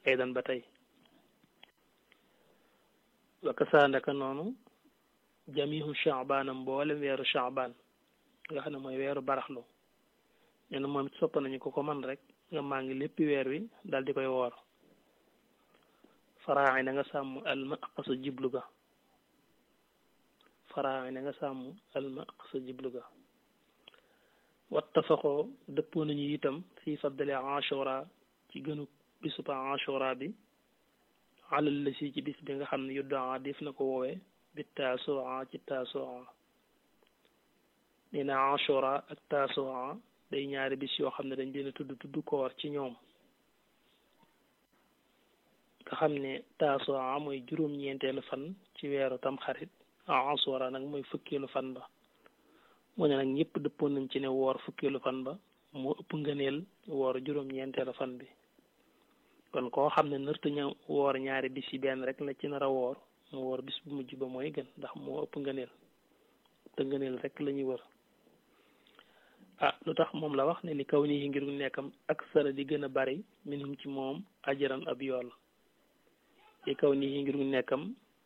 aydan ba tey wa kasaandaka noonu jamihu chaabaan mboolem weeru chaabaan nga xam ne mooy weeru baraxlu nee na moom it sopp nañu ko ko man rek nga maa ngi lépp weer wi dal di koy woor faraaxi na nga sàmm alma aqsa jiblu ga faraaxi na nga sàmm alma aqsa jiblu ga wattafaqoo dëppoo nañu itam fii faddale ashura ci gënu bisub ashura bi alal la si ci bis bi nga xam ne yuddaa def na ko woowee bi taasua ci taasua nee na ashura ak taasua day ñaari bis yoo xam ne dañ leen a tudd tudd koor ci ñoom nga xam ne taasua mooy juróom-ñeenteelu fan ci weeru tamxarit ashura nag mooy fukkeelu fan ba mu ne nag ñëpp dëppoon nañ ci ne woor fukkeelu fan ba moo ëpp ngëneel woor juróom-ñeenteelu fan bi kon koo xam ne nërta ña woor ñaari bis yi benn rek la ci nar a woor mu woor bis bu mujj ba mooy gën ndax moo ëpp ngëneel te ngëneel rek la ñuy wër ah lu tax moom la wax ne li kaw nii ngir nekkam ak sara di gën a bari minhum ci moom ajaran ab yool li kaw nii ngir nekkam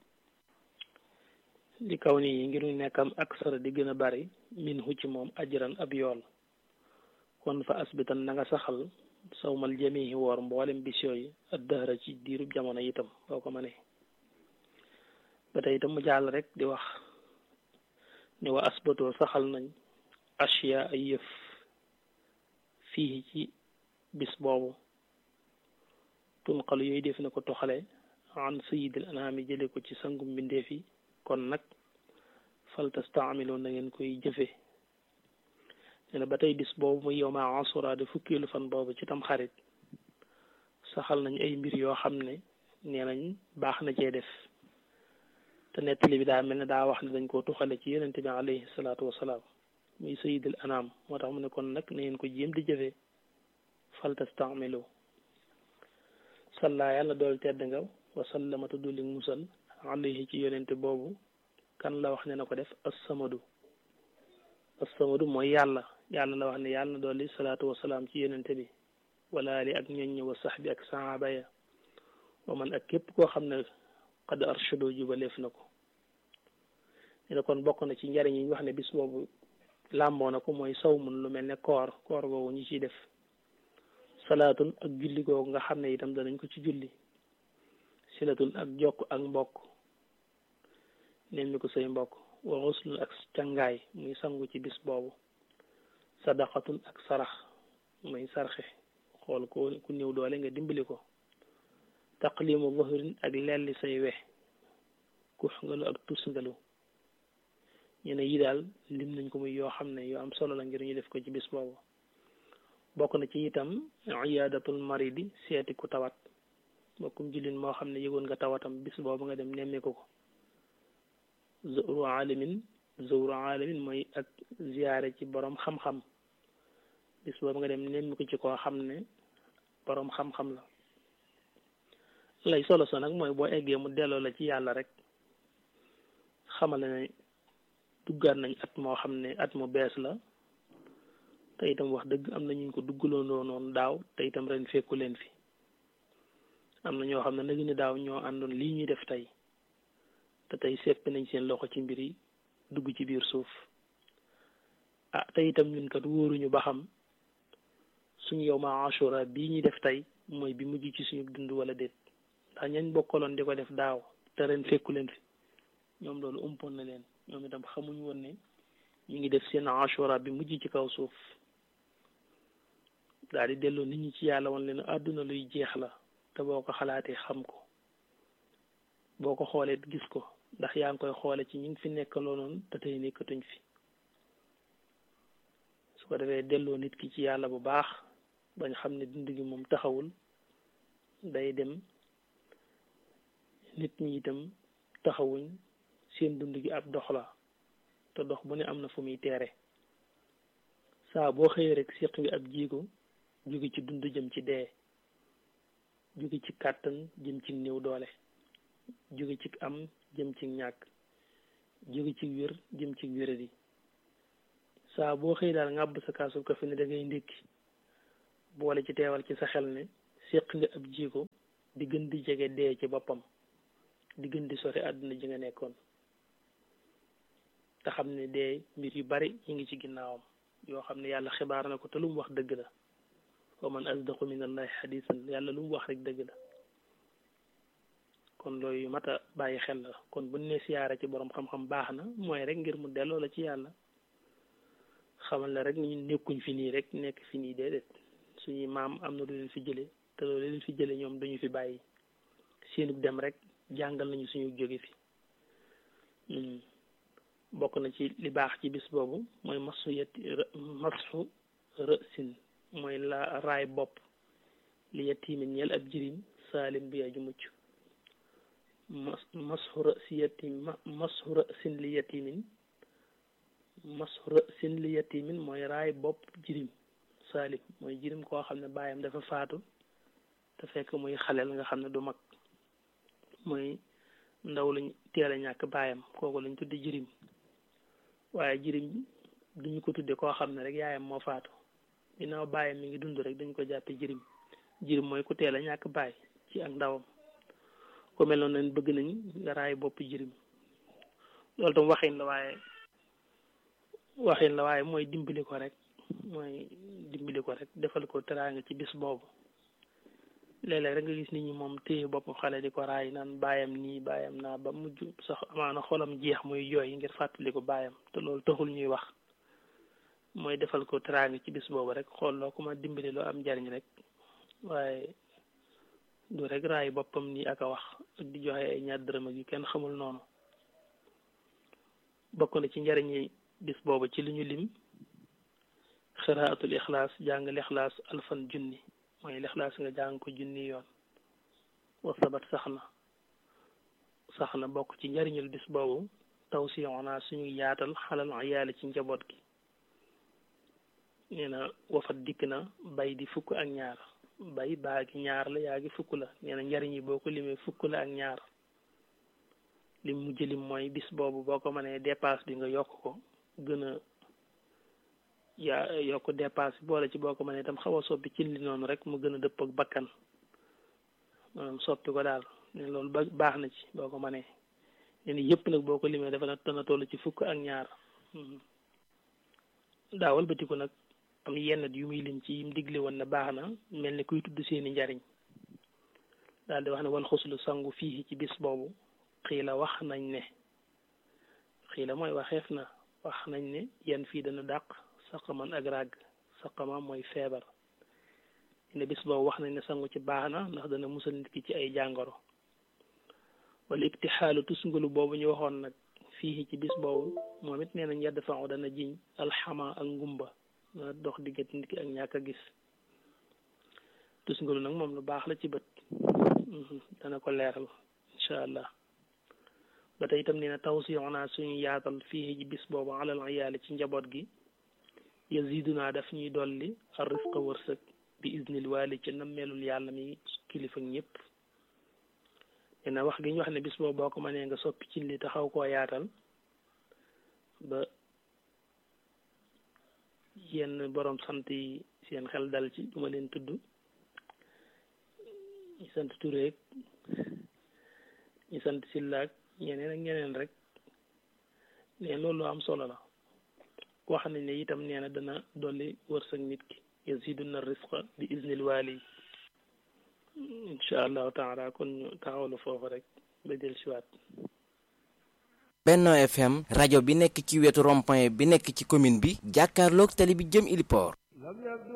li kaw nii ngir nekkam ak sara di gën a bari minhu ci moom ajaran ab yool kon fa asbitan na nga saxal sawmal jamihi woor mboolem bis yooyu addahra ci diirub jamono itam boo ko mënee ba tey itam mu jàll rek di wax ne wa asbatoo saxal nañ ashiya ay yëf fii ci bis boobu tunqalu yooyu def na ko toxale an sayidil anaami jële ko ci sangum mbindeef yi kon nag fal tastaamiloo na ngeen koy jëfe nee na ba tey bis boobu muy yow ma asura de fukkeelu fan boobu ci tam xarit saxal nañ ay mbir yoo xam ne nee nañ baax na cee def te nettali bi daa mel ne daa wax ne dañ koo tuxale ci yonente bi alayhi salaatu wasalaam muy sayidul anam moo tax mu ne kon nag na ngeen ko jéem di jëfe fal tastaamilu salla yàlla dool tedd nga wasallama te duli musal alayhi ci yonente boobu kan la wax ne na ko def assamadu assamadu mooy yàlla yàlla la wax ne yàlla na dolli salaatu wasalaam ci yonente bi wala ali ak ñoñ ñi wa sax bi ak sahaaba ya wa man ak képp koo xam ne qad arshado jubaleef na ko ñu ne kon bokk na ci njariñ yi ñu wax ne bis boobu làmboo na ko mooy saw mun lu mel ne koor koor googu ñu ciy def salaatun ak julli googu nga xam ne itam danañ ko ci julli silatun ak jokk ak mbokk neen mi ko say mbokk wa xuslun ak cangaay muy sangu ci bis boobu sadaqatun ak sarax muy sarxe xool ko ku néew doole nga dimbali ko taqlimu zuhrin ak lelli say we kux ngalu ak tus ngalu ñu ne yi daal lim nañ ko muy yoo xam ne yoo am solo la ngir ñu def ko ci bis boobu bokk na ci itam iyaadatul maridi seeti ku tawat bokkum jullit moo xam ne yëgoon nga tawatam bis boobu nga dem nemmeeku ko zawru alamin zawru alamin mooy ak ziyaare ci borom xam-xam bis boobu nga dem nemmeeku ci koo xam ne borom xam-xam la lay solo so nag mooy boo eggee mu delloo la ci yàlla rek xamal ne duggaat nañ at moo xam ne at mu bees la te itam wax dëgg am na ñu ko duggaloo noonu daaw te itam ren fekku leen fi am na ñoo xam ne nag ni daaw ñoo àndoon lii ñuy def tey te tey seppi nañ seen loxo ci mbir yi dugg ci biir suuf ah te itam ñun kat wóoruñu ba xam suñu yow ma ashura bii ñuy def tey mooy bi mujj ci suñu dund wala déet ndax ñañ bokkaloon di ko def daaw te ren fekku leen fi ñoom loolu umpoon na leen ñoom itam xamuñ woon ne ñu ngi def seen ashura bi mujj ci kaw suuf daal di delloo nit ñi ci yàlla woon leen àdduna luy jeex la te boo ko xalaatee xam ko boo ko xoolee gis ko ndax yaa ngi koy xoole ci ñi ngi fi nekkaloo noonu te tey nekkatuñ fi su ko defee delloo nit ki ci yàlla bu baax bañ xam ne dund gi moom taxawul day dem nit ñi itam taxawuñ seen dund gi ab dox la te dox bu ne am na fu muy teere saa boo xëyee rek séq nga ab jiigo jóge ci dund jëm ci dee jóge ci kàttan jëm ci néew doole jóge ci am jëm ci ñàkk jóge ci wér jëm ci wéradi saa boo xëy daal ngàbb sa kaasu kafe ne da ngay ndékki boole ci teewal ci sa xel ne séq nga ab jiigo gën di jege dee ci boppam di gën di sori àdduna ji nga nekkoon te xam ne dee mbir yu bari ñu ngi ci ginnaawam yoo xam ne yàlla xibaar na ko te lu mu wax dëgg la wa man asdaqu min allahi xadisan yàlla lu mu wax rek dëgg la kon loolu yu mat a bàyyi xel la kon bu ne siyaare ci borom xam-xam baax na mooy rek ngir mu delloo la ci yàlla xamal la rek ñu nekkuñ fi nii rek nekk fi nii déedéet suñuy maam am na lu leen fi jële te loolu leen fi jële ñoom dañu fi bàyyi seenu dem rek jàngal nañu suñu jóge fi bokk na ci li baax ci bis boobu mooy masu yetti masu rësin mooy la raay bopp li yetimin ñeel ab jirim saalim bi aju mucc mas masu rësi yetim masu rësin li yetimin masu rësin li yetimin mooy raay bopp jirim saalim mooy jirim koo xam ne baayam dafa faatu te fekk muy xaleel nga xam ne du mag mooy ndaw lañ teel a ñàkk baayam kooku lañ tuddi jirim waaye jirim duñu ko tudde koo xam ne rek yaayam moo faatu ginnaaw baayam mi ngi dund rek dañ ko jàppe jirim jirim mooy ku teel a ñàkk baay ci ak ndawam ko mel noonu nañ bëgg nañ nga raay bopp jirim loolu tam waxin la waaye waxin la waaye mooy dimbali ko rek mooy dimbali ko rek defal ko teraanga ci bis boobu léeg-léeg rek nga gis nit ñi moom téye bopp xale di ko raay naan baayam nii baayam naa ba mujj sax amaana xolam jeex muy jooy ngir fàttali ko baayam te loolu taxul ñuy wax mooy defal ko teraanga ci bis boobu rek xool loo ko ma dimbali loo am njariñ rek waaye du rek raay boppam nii ak a wax ak di joxe ay ñaar dërëm ak yu kenn xamul noonu bokk na ci njariñi bis boobu ci li ñu lim xiraatul ixlaas jàng lixlaas alfan junni mooy lixlaas nga jàng ko junni yoon wa sabat sax na sax na bokk ci njariñul bis boobu taw si naa suñu yaatal xalal ayaali ci njaboot gi nee na wafat dikk na bay di fukk ak ñaar bay baa gi ñaar la yaa gi fukk la nee na njariñ yi boo ko limee fukk la ak ñaar lim mujj lim mooy bis boobu boo ko mënee dépasse bi nga yokk ko gën a yaa yokk dépasse boole ci boo ko mënee itam xaw a soppi ci li noonu rek mu gën a dëpp ak bakkan maanaam soppi ko daal ne loolu ba baax na ci boo ko mënee ne ni yëpp nag boo ko limee dafa dana toll ci fukk ak ñaar daawal batiku nag am yenn yu muy lim ci yim digle woon na baax na mel ni kuy tudd seeni njariñ daal di wax ne wal xuslu sangu fii ci bis boobu xiila wax nañ ne xiila mooy waxeef na wax nañ ne yan fii dana dàq saqaman ak ràgg saqama mooy feebar ne bis boobu wax nañ ne sangu ci baax na ndax dana musal nit ki ci ay jàngoro wala ibtixaalu tusngalu boobu ñu waxoon nag fii ci bis boobu moom it nee nañ yedd faaw dana jiñ alxama ak ngumba na dox diggante nit ki ak ñàkk a gis tusngalu nag moom lu baax la ci bët dana ko leeral incha allah ba tey itam nee na taw si naa suñu yaatal fii ci bis boobu alal ayaali ci njaboot gi yaziduna daf ñuy dolli ar risqa wërsëg bi iznil waali ci nammeelul yàlla mi kilifa ñëpp nee na wax gi ñu wax ne bis boobu boo ko mënee nga soppi ci li taxaw koo yaatal ba yenn borom sant yi seen xel dal ci duma leen tudd ñi sant tureek ñi sant sillaak ñeneen ak ñeneen rek ne loolu am solo la wax nañ ne itam nee na dana dolli wërsëg nit ki yaziduna risqa bi iznil waali incha allahu taala kon ñu taxawlu foofu rek ba del siwaat Benno FM rajo bi nekk ci wetu rond-point bi nekk ci commune bi jàkkaarloog tali bi jëm Iliport